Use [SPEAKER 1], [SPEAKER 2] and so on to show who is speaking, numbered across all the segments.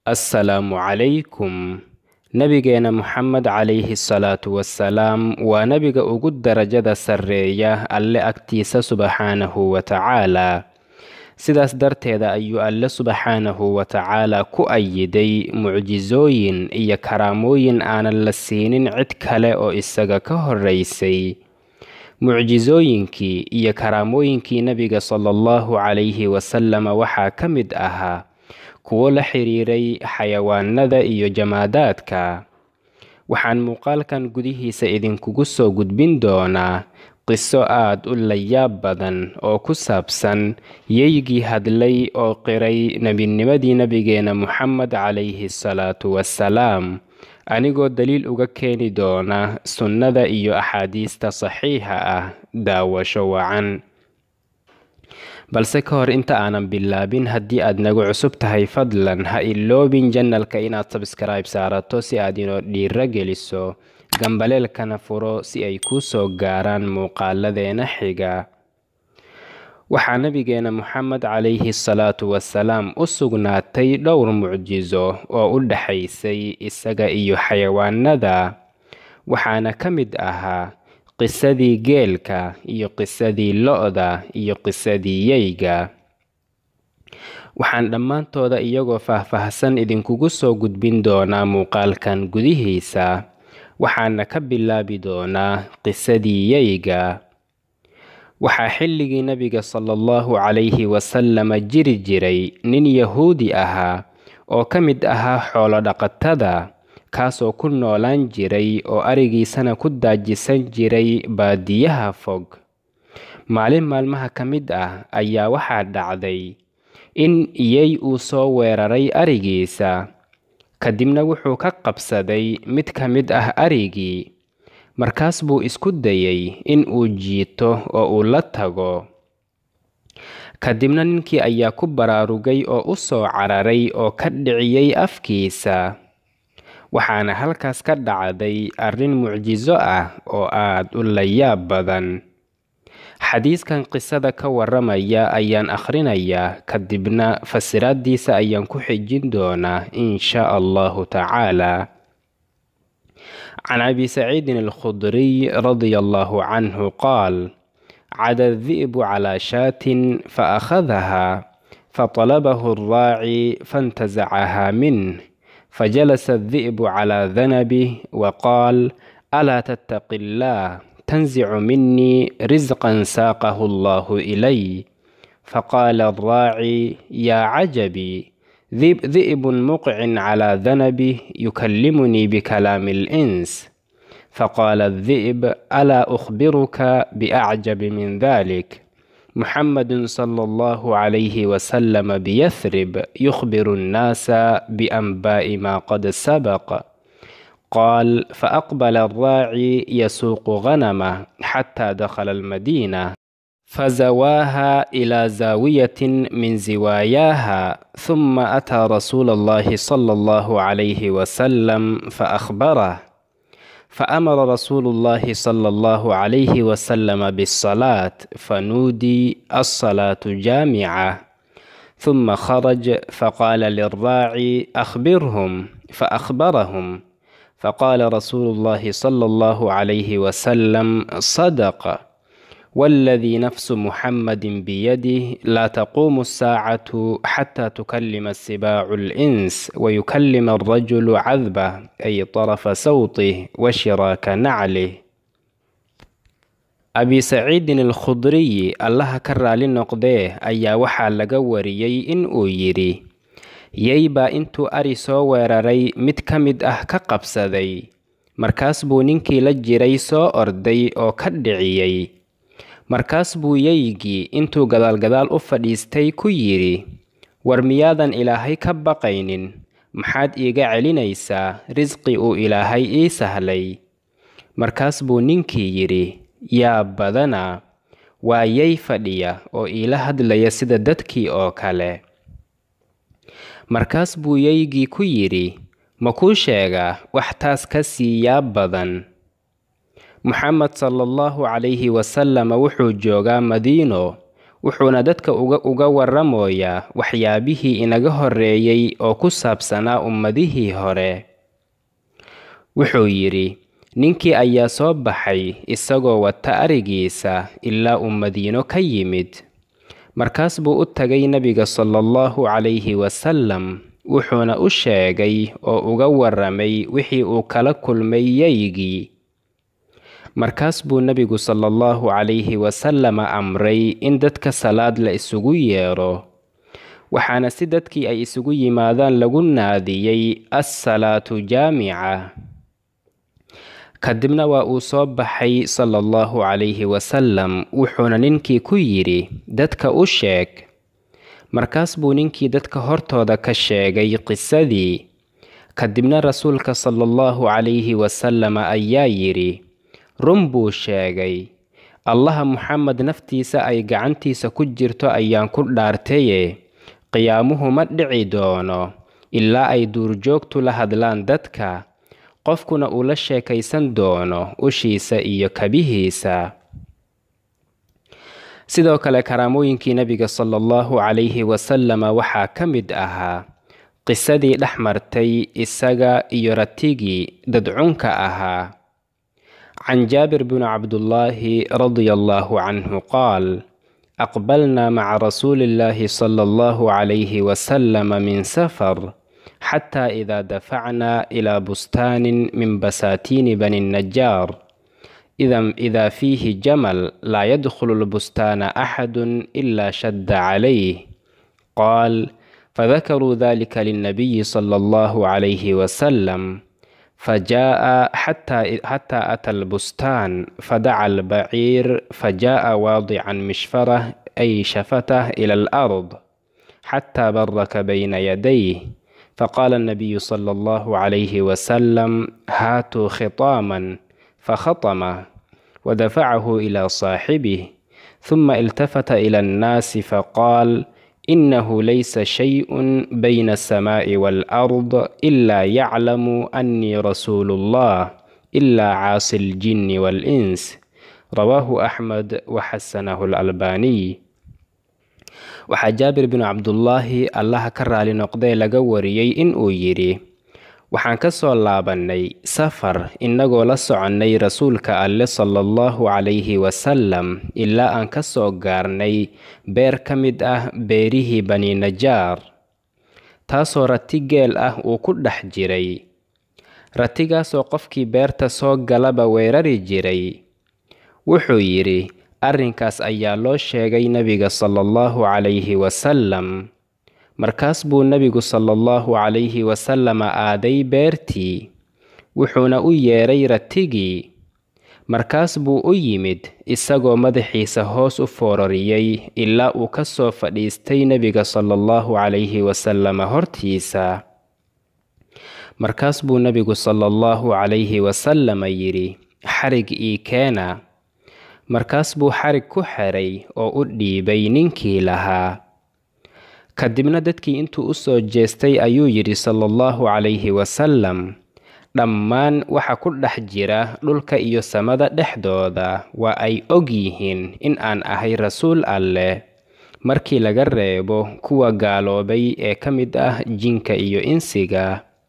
[SPEAKER 1] assalaamu calaykum nabigeena moxamed calayhi salaatu wasalaam waa nebiga ugu darajada sarreeya alle agtiisa subxaanahu wa tacaalaa sidaas darteeda ayuu alle subxaanahu wa tacaalaa ku ayiday mucjisooyin iyo karaamooyin aanan la siinin cid kale oo isaga ka horraysay mucjisooyinkii iyo karaamooyinkii nebiga sala allahu calayhi wasalama waxaa ka mid ahaa kuwo la xiriiray xayawaanada iyo jamaadaadka waxaan muuqaalkan gudihiisa idinkugu soo gudbin doonaa qiso aad u layaab badan oo ku saabsan yeygii hadlay oo qiray nebinimadii nebigeena moxamed calayhi salaatu wassalaam anigoo daliil uga keeni doona sunnada iyo axaadiista saxiixa ah daawasho wacan balse ka hor inta aanan bilaabin haddii aad nagu cusub tahay fadlan ha iloobin janalka inaad sabskribe saarato si aad inoo dhiiro geliso gambaleelkana furo si ay kuu soo gaaraan muuqaaladeena xiga waxaa nabigeena moxamed calayhi salaatu wasalaam u sugnaatay dhowr mucjiso oo u dhaxaysay isaga iyo xayawaanada waxaana ka mid ahaa qisadii geelka iyo qisadii lo-da iyo qisadii yeyga waxaan dhammaantooda iyagoo faahfaahsan idinkugu soo gudbin doonaa muuqaalkan gudihiisa waxaana ka bilaabi doonaa qisadii yeyga waxaa xilligii nebiga sala allahu calayhi wasalama jiri jiray nin yahuudi ahaa oo ka mid ahaa xoolo-dhaqatada kaasoo ku noolaan jiray oo arigiisana ku daajisan jiray baadiyaha fog maalin maalmaha ka mid ah ayaa waxaa dhacday in iyey uu soo weeraray arigiisa kadibna wuxuu ka qabsaday mid ka mid ah arigii markaas buu isku dayay in uu jiito oo uu la tago kadibna ninkii ayaa ku baraarugay oo u soo cararay oo ka dhiciyey afkiisa waxaana halkaas ka dhacday arrin mucjiso ah oo aad u layaab badan xadiiskan qisada ka waramaya ayaan akhrinayaa kadibna fasiraaddiisa ayaan ku xijin doonaa in shaa allahu tacaala can abi saciidin alkhudriy radia allahu canhu qaal cada di'bu calaa shaatin faakhadahaa fatalabahu alraaci faintasacahaa minh فجلس الذئب على ذنبه وقال ألا تتق الله تنزع مني رزقا ساقه الله إلي فقال الراعي يا عجبي ذئب مقع على ذنبه يكلمني بكلام الإنس فقال الذئب ألا أخبرك بأعجب من ذلك محمد صلى الله عليه وسلم بيثرب يخبر الناس بأنباء ما قد سبق قال فأقبل الراعي يسوق غنمه حتى دخل المدينة فزواها إلى زاوية من زواياها ثم أتى رسول الله صلى الله عليه وسلم فأخبره فأمر رسول الله صلى الله عليه وسلم بالصلاة فنودي الصلاة جامعة ثم خرج فقال للراعي أخبرهم فأخبرهم فقال رسول الله صلى الله عليه وسلم صدق والذي نفس محمد بيده لا تقوم الساعة حتى تكلم السباع الإنس ويكلم الرجل عذبه أي طرف صوته وشراك نعله abi saciidin alkhudriyi allaha ka raali noqdee ayaa waxaa laga wariyey in uu yidhi yey baa intuu ari soo weeraray mid ka mid ah ka qabsaday markaas buu ninkii la jiray soo orday oo ka dhiciyey markaas buu yeygii intuu gadaalgadaal u fadhiistay ku yidhi war miyaadan ilaahay ka baqaynin maxaad iiga celinaysaa risqi uu ilaahay ii sahlay markaas buu ninkii yidhi yaa badana waa yey fadhiya oo iila hadlaya sida dadkii oo kale markaas buu yeygii ku yidhi ma kuu sheegaa wax taas ka sii yaab badan moxamed sala allahu calayhi wasalama wuxuu joogaa madiino wuxuuna dadka uga warramoyaa waxyaabihii inaga horreeyey oo ku saabsanaa ummadihii hore wuxuu yidhi ninkii ayaa soo baxay isagoo wata arigiisa ilaa uu madiino ka yimid markaas buu u tagay nebiga sala allahu calayhi wasalam wuxuuna u sheegay oo uga warramay wixii uu kala kulmay yaygii markaas buu nebigu sala allahu calayhi wasalama amray in dadka salaad la isugu yeedho waxaana si dadkii ay isugu yimaadaan lagu naadiyey assalaatu jaamica kadibna waa uu soo baxay sala allahu calayhi wasalam wuxuuna ninkii ku yidhi dadka u sheeg markaas buu ninkii dadka hortooda ka sheegay qisadii kadibna rasuulka sala allahu calayhi wasalama ayaa yidhi run buu sheegay allaha muxamed naftiisa ay gacantiisa ku jirto ayaan ku dhaartaye qiyaamuhu ma dhici doono ilaa ay duurjoogtu la hadlaan dadka qofkuna uu la sheekaysan doono ushiisa iyo kabihiisa sidoo kale karaamooyinkii nebiga sala allahu calayhi wasalama waxaa ka mid ahaa qisadii dhex martay isaga iyo ratigii dadcunka ahaa can jaabir bni cabdullaahi radia allahu canhu qaal aqbalnaa maca rasuuli illaahi sala allahu calayhi wasalama min safar xataa idaa dafacnaa ilaa bustaanin min basaatiini bani najaar idaa fiihi jamal laa yadkhulu lbustaana axadun ilaa shadda calayh qaal fadakaruu dalika linnabiyi sala allahu calayhi wasalam فجاء حتى حتى أتى البستان فدعا البعير فجاء واضعا مشفره أي شفته إلى الأرض حتى برك بين يديه فقال النبي صلى الله عليه وسلم هاتوا خطاما فخطمه ودفعه إلى صاحبه ثم التفت إلى الناس فقال إنه ليس شيء بين السماء والأرض إلا يعلم أني رسول الله إلا عاصي الجن والإنس رواه أحمد وحسنه الألباني waxaa jaabir binu cabdullaahi allaha ka raali noqdee laga wariyey in uu yidhi waxaan ka soo laabannay safar innagoo la soconnay rasuulka alle sala allahu calayhi wasalam ilaa aan ka soo gaarnay beer ka mid ah beerihii bani najaar taasoo rati geel ah uu ku dhex jiray ratigaasoo qofkii beerta soo galaba weerari jiray wuxuu yidhi arrinkaas ayaa loo sheegay nebiga sala allahu calayhi wasalam markaas buu nebigu sala allahu calayhi wasalama aaday beertii wuxuuna u yeedhay ratigii markaas buu u yimid isagoo madaxiisa hoos u foorariyey ilaa uu ka soo fadhiistay nebiga sala allahu calayhi wasalama hortiisa markaas buu nebigu sala allahu calayhi wasalama yidhi xarig ii keena markaas buu xarig ku xidhay oo u dhiibay ninkii lahaa kadibna dadkii intuu u soo jeestay ayuu yidhi sala allahu calayhi wasalam dhammaan waxa ku dhex jira dhulka iyo samada dhexdooda waa ay og yihiin in aan ahay rasuul alleh markii laga reebo kuwa gaaloobay ee ka mid ah jinka iyo insiga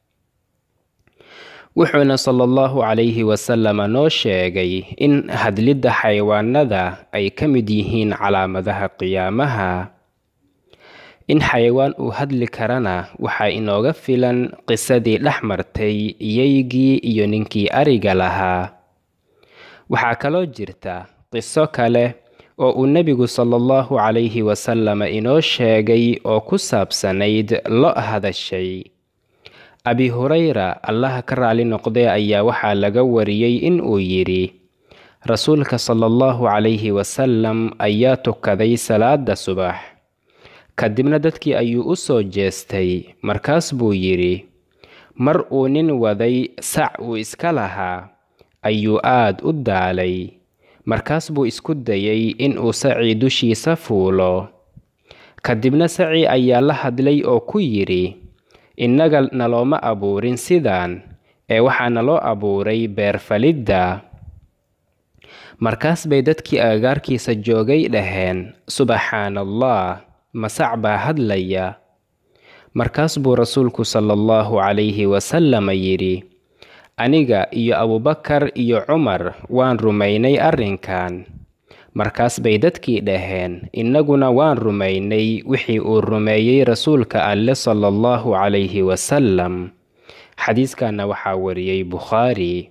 [SPEAKER 1] wuxuuna sala allahu calayhi wasalama noo sheegay in hadlidda xayawaanada ay ka mid yihiin calaamadaha qiyaamaha in xayawaan uu hadli karana waxaa inooga filan qisadii dhex martay iyaygii iyo ninkii ariga lahaa waxaa kaloo jirta qiso kale oo uu nebigu sala allahu calayhi wasalama inoo sheegay oo ku saabsanayd lo hadashay abi hurayra allaha ka raali noqdee ayaa waxaa laga wariyey in uu yidhi rasuulka sala allahu calayhi wasalam ayaa tukaday salaada subax kadibna dadkii ayuu u soo jeestay markaas buu yidhi mar uu nin waday sac uu iska lahaa ayuu aad u daalay markaas buu isku dayey in uu sacii dushiisa fuulo kadibna sacii ayaa la hadlay oo ku yidhi innaga nalooma abuurin sidaan ee waxaa naloo abuuray beerfalidda markaas bay dadkii agagaarkiisa joogay dhaheen subxaana allah masac baa hadlaya markaas buu rasuulku sala allahu calayhi wasalama yidhi aniga iyo abubakar iyo cumar waan rumaynay arrinkan markaas bay dadkii dhaheen innaguna waan rumaynay wixii uu rumeeyey rasuulka alle sala allahu calayhi wasalam xadiiskanna waxaa wariyey bukhaari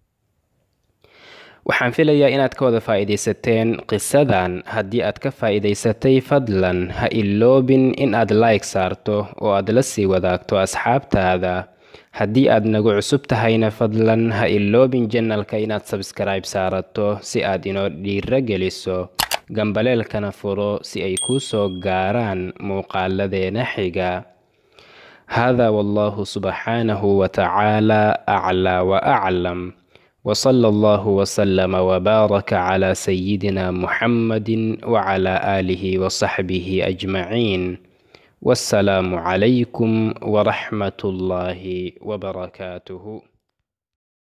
[SPEAKER 1] waxaan filayaa inaad ka wada faa'iidaysateen qisadan haddii aad ka faa'iidaysatay fadlan ha iloobin in aad like saarto oo aad la sii wadaagto asxaabtaada haddii aad nagu cusub tahayna fadlan ha iloobin janalka inaad sabskribe saarato si aad inoo dhiiro geliso gambaleelkana furo si ay kuu soo gaaraan muuqaaladeena xiga hada wallahu subxaanahu watacaala aclaa wa aclam وصلى الله وسلم وبارك على سيدنا محمد وعلى آله وصحبه أجمعين والسلام عليكم ورحمة الله وبركاته